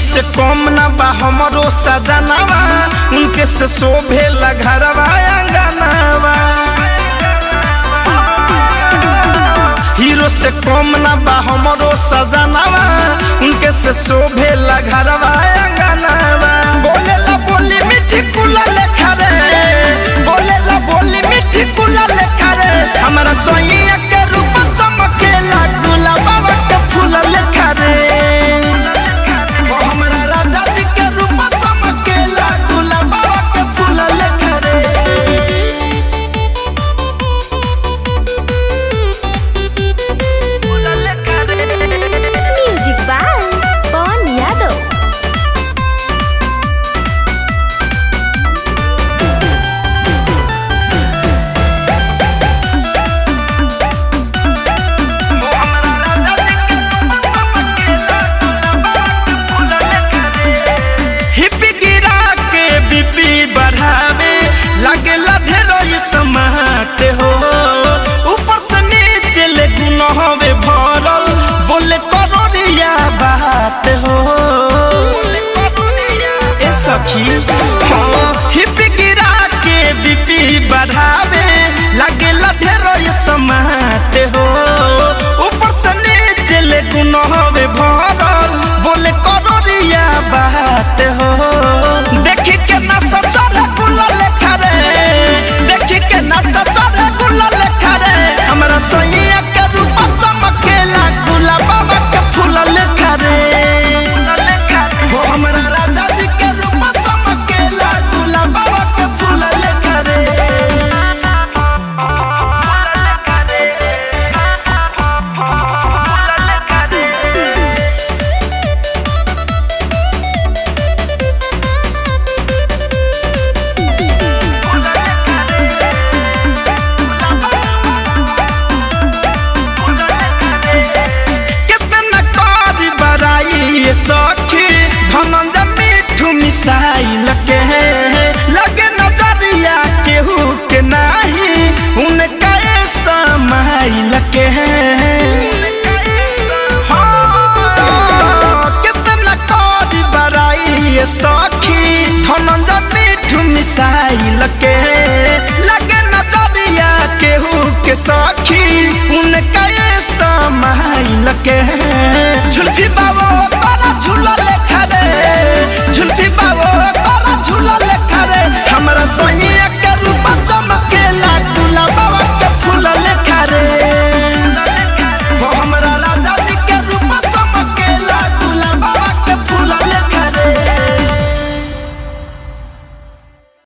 से कम ना बा हमरो सजनावा उनके से शोभे घरवा अंगनावा हीरो से कम ना बा हमरो सजनावा उनके से शोभे घरवा अंगनावा बोले ला बोली मिठी कुला लेखा रे बोले ला बोली मिठी कुला लेखा रे हमारा सोइया